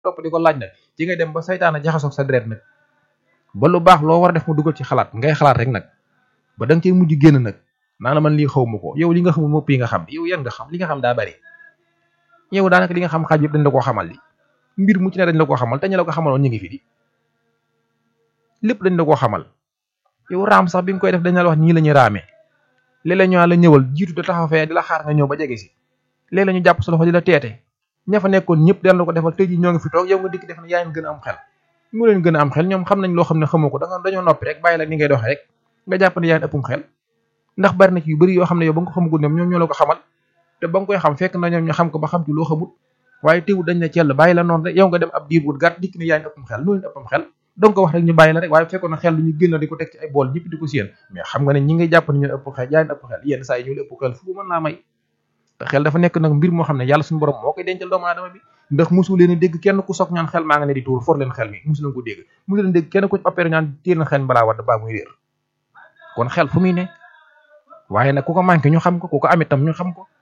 topp di ko laaj nag ci ngay dem ba saytaana jaxasoog sa deret nag ba lu baax loo war a def mu dugal ci xalaat ngay xalaat rek nag ba da nga cey mujj génn nag naa la man lii xaw ma ko yow li nga xamul mopp yi nga xam yow yan nga xam li nga xam daa bari yow daanaka li nga xam xaaj yëpp dañ la koo xamal li mbir mu ci ne dañ la koo xamal te ñu la ko xamaloon ñu ngi fi di lépp dañ la koo xamal yow raam sax bi nga koy def dañ la wax nii la ñuy raamee léeg-léeg ñu la ñëwal jiitu da taxaw fee di la xaar nga ñëw ba jege si léeg-léeg ñu jàpp sa loxo di la teete ña fa nekkoon ñëpp dañ la ko defal tey ji ñoo ngi fi toog yow nga dikk def ne yaa leen gën a am xel mu leen gën a am xel ñoom xam nañ loo xam ne xamoo ko da nga dañoo noppi rek bàyyi la ni ngay doxee rek nga jàpp ne yaa leen ëppum xel ndax bari na ci yu bëri yoo xam ne yow ba nga ko xamagul ñoom ñoom ñoo la ko xamal te ba nga koy xam fekk na ñoom ñu xam ko ba xam ci loo xamul waaye teewul dañ ne cell bàyyi la noonu rek yow nga dem ab diir bu gàtt dikk ne yaa ngi ëppum xel nu leen ëppum xel donc wax rek ñu bàyyi la rek waaye fekkoon na xel lu ñu génn di ko teg ci ay bool ñëpp di ko séen mais xam nga ne ñi ngay jàpp ne ñu ëpp xel yaa leen ëpp xel yenn saa yi ñu ëpp xel fu mën laa may te xel dafa nekk nag mbir moo xam ne yàlla suñu borom moo koy dencal doomu aadama bi ndax musu leen a dégg kenn ku soog ñaan xel maa nga ne di tuur for leen xel mi musu leen ko dégg musu leen dégg kenn ku opéré ñaan téel na xel balaa wadd baa muy réer kon xel fu muy ne waaye nag ku ko manqué ñu xam ko ku ko am itam ñu xam ko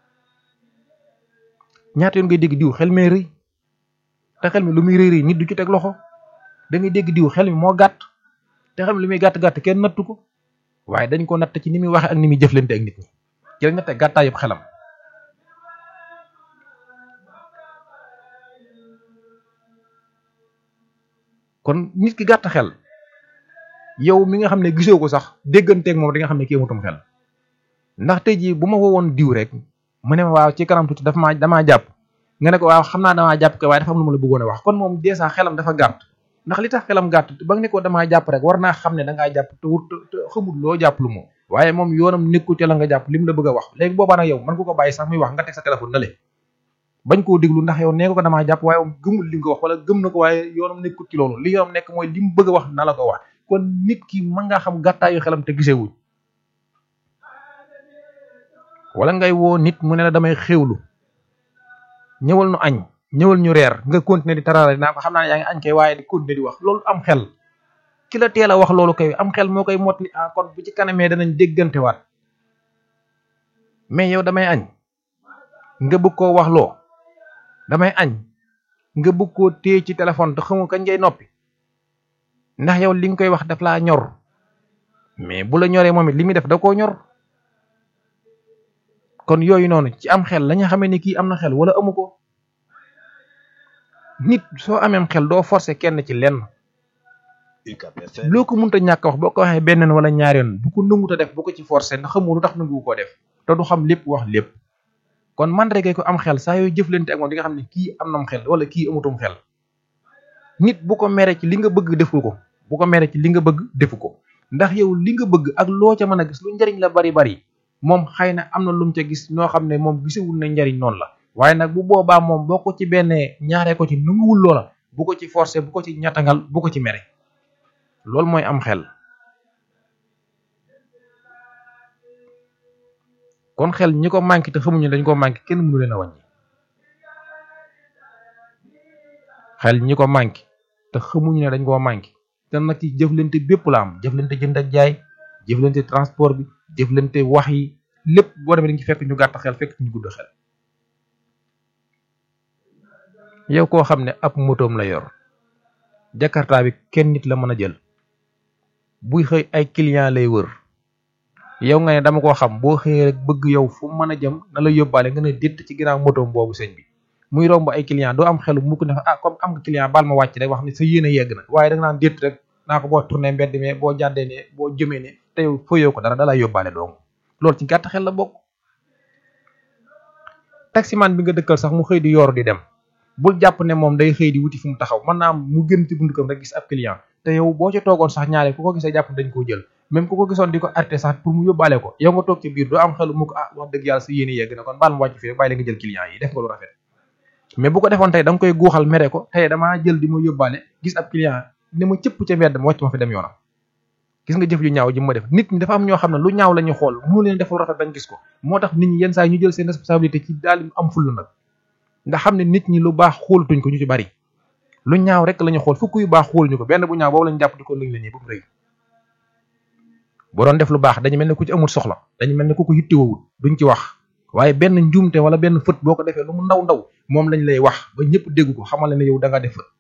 ñaata yoon ngay dégg diw xel mee rëy te xel mi lu muy rëy rëy nit du ci teg loxo da ngay dégg diw xel mi moo gàtt te xel mi lu muy gàtt gàtt kenn nattu ko waaye dañ ko natt ci ni muy waxe ak ni muy jëflante ak nit ñi ci lañ natte gàttaa yëpp xelam kon nit ki gàtt xel yow mi nga xam ne gisoo ko sax dégganteeg moom di nga xam ne kii amutum xel ndax tey jii bu ma woowoon diw rek mu ne ma waaw ci kanam tuuti dafa maa damaa jàpp nga ne ko waaw xam naa damaa jàpp ko waaye dafa am lu ma la bëggoon a wax kon moom dèjà xelam dafa gàtt ndax li tax xelam gàtt ba nga ne ko damaa jàpp rek war naa xam ne da ngaa jàpp te wut te xamul loo jàpp lu moom waaye moom yoonam nekku te la nga jàpp li mu la bëgg a wax léegi boobaa nag yow mën nga ko bàyyi sax muy wax nga teg sa téléphone na le bañ koo déglu ndax yow nee nga ko damaa jàpp waaye moom gëmul li nga ko wax wala gëm na ko waaye yoonam nekkul ci loolu li yoonam nekk mooy li mu bëgg a wax na la ko wax kon nit ki mën ngaa xam gàttaayu xelam te gisewuñ wala ngay woo nit mu ne la damay xéwlu ñëwal nu añ ñëwal ñu reer nga continuer di tarara naa ko xam naa ne yaa ngi añ kay waaye di continuer di wax loolu am xel ki la teel a wax loolu kay am xel moo koy motli ah kon bu ci kanamee danañ déggante waat mais yow damay añ nga bëgg koo wax loo damay añ nga bëgg koo téye ci téléphone te xamu kañ ngay noppi ndax yow li nga koy wax daf laa ñor mais bu la ñoree moom it li muy def da koo ñor kon yooyu noonu ci am xel la nga xamee ne kii am na xel wala amu ko nit soo ameem xel doo forcer kenn ci lenn loo ko mënta ñàkk wax boo ko waxee benn wala ñaari yoon bu ko nangu ta def bu ko ci forcer ndax xamoo lu tax nangu koo def te du xam lépp wax lépp kon man rek ko am xel saa yooyu jëflante ak moom di nga xam ne kii am nam xel wala kii amutum xel nit bu ko mere ci li nga bëgg defu ko bu ko mere ci li nga bëgg defu ko ndax yow li nga bëgg ak loo ca mën a gis lu njariñ la bari bari moom xëy na am na lu mu ca gis ñoo xam ne moom gisewul ne njariñ noonu la waaye nag bu boobaa moom boo ko ci benn ñaaree ko ci nanguwul loola bu ko ci forcer bu ko ci ñattangal bu ko ci mere loolu mooy am xel kon xel ñi ko manqué te xamuñu dañ ko manqué kenn mënu leen a wàññi xel ñi ko manqué te xamuñu ne dañ koo manqué te nag ci jëflante bépp la am jëflante jënd ak jaay jëflante transport bi jëflante wax yi lépp boo demee dañ ci fekk ñu gàtt xel fekk ñu gudd xel yow koo xam ne ab motoom la yor jakarta bi kenn nit la mën a jël buy xëy ay client lay wër yow nga ne dama koo xam boo xëyee rek bëgg yow fu mën a jëm na la yóbbaale nga ne détt ci ginnaaw motoom boobu sëñ bi muy romb ay client doo am xelu mukk ne ah comme am nga client baal ma wàcc rek wax ne sa yéene yegg na waaye da nga naan détt rek naa ko boo tourné mbedd mi boo jàddee ne boo jëmee ne te yow fëyoo ko dara da lay yóbbaale dong loolu ci gàtt xel la bokk taximan bi nga dëkkal sax mu xëy di yooru di dem bul jàpp ne moom day xëy di wuti fu mu taxaw mën naa mu gën ci buntu kam rek gis ab client te yow boo ca toogoon sax ñaare ku ko gisee jàpp dañ koo jël même ku ko gisoon di ko arrêté sax pour mu yóbbaale ko yow nga toog ci biir doo am xelu mu ko ah wax dëgg yàlla sa yéene yegg na kon baal ma wàcc fii rek bàyyi la nga jël client yi def nga lu rafet mais bu ko defoon tey da nga koy guuxal mere ko tey damaa jël di ma yóbbaale gis ab client ne ma cëpp ca mbedd ma wàcc ma fi dem yoonam gis nga jëf yu ñaaw ji ma def nit ñi dafa am ñoo xam ne lu ñaaw la ñu xool mënu leen def lu rafet bañ gis ko moo tax nit ñi yenn saa yi ñu jël seen responsabilité ci daal am fulla nag nga xam ne nit ñi lu baax xoolatuñ ko ñu ci bari lu ñaaw rek la ñu xool fukk yu baax xooluñu ko benn bu ñaaw boobu lañu jàpp di ko lëñ la ñuy ba mu rëy bu doon def lu baax dañu mel ne ku ci amul soxla dañu mel ne ku ko yittewul duñ ci wax waaye benn njuumte wala benn fët boo ko defee lu mu ndaw ndaw moom lañ lay wax ba ñëpp dégg ko xamal ne yow da nga def